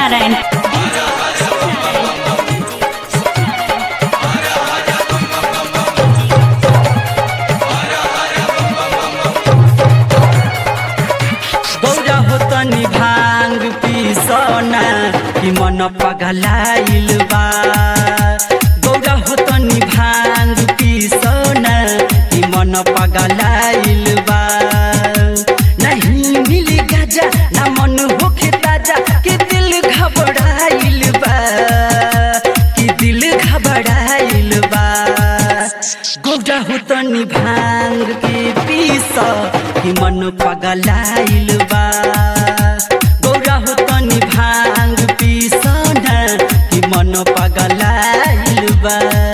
शिवनारायण गौरा हो तनी भांग पीसना कि मन पगलाइल बा गौरा हो तनी भांग पीसना कि मन पगलाइल बा नहीं मिली गाजा ना मन होखे ताजा कि दिल घबराइल बा कि दिल घबराइल बा गौरा हो तनी भांग के पीस कि मन पगलाइल बा गौरा हो तनी भांग पीस न कि मन पगलाइल बा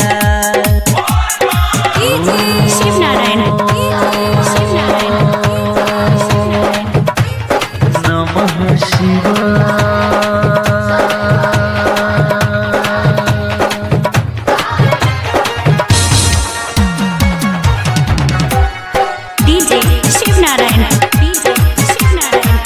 शिवनारायण शिवनारायण नमः शिवाय डीजे शिवनारायण डीजे शिवनारायण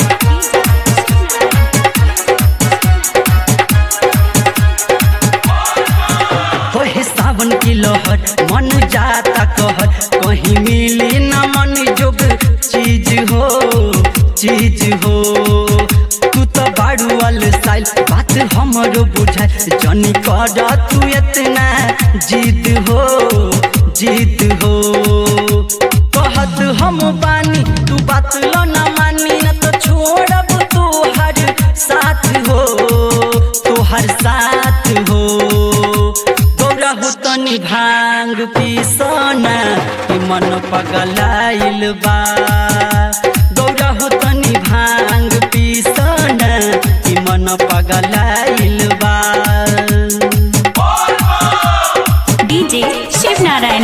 होहे सावन की लहर मन जाता कहर कहीं मिली न मन जोग चीज हो चीज हो तू तो बाड़ू वाल साइल बात हमरो बुझाए जनी कर तू इतना जिद हो जिद हो कहत हम बानी तू बात लो ना मानी न तो छोड़ब तू हर साथ हो तू हर साथ हो गौरा हो तनी भांग पीसना कि मन पगलाइल बा गौरा हो तनी भांग पीसना कि मन पगलाइल बा डीजे शिवनारायण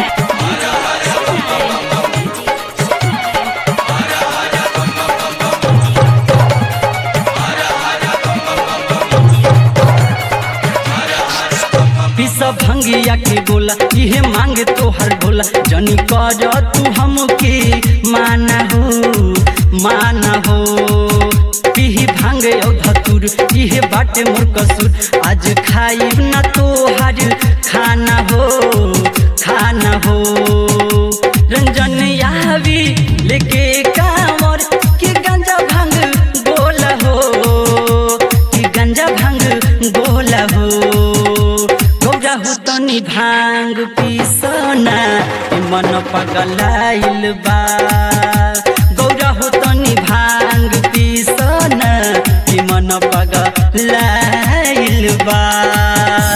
पिस भंगिया के गोला इहे मांगे तोहर भोला जनी कर तू हमके माना हो माना हो पीही भांगे औ धतुर इहे बाटे मोर कसूर आज खाई ना तोहर खाना हो खाना हो रंजन यावी लेके कांवर के गंजा भांग गोला हो कि गंजा भांग गोला हो गौरा हो तनी भांग पीसना कि मन पगलाइल बा गौरा हो तनी भांग पीसना कि मन पगलाइल बा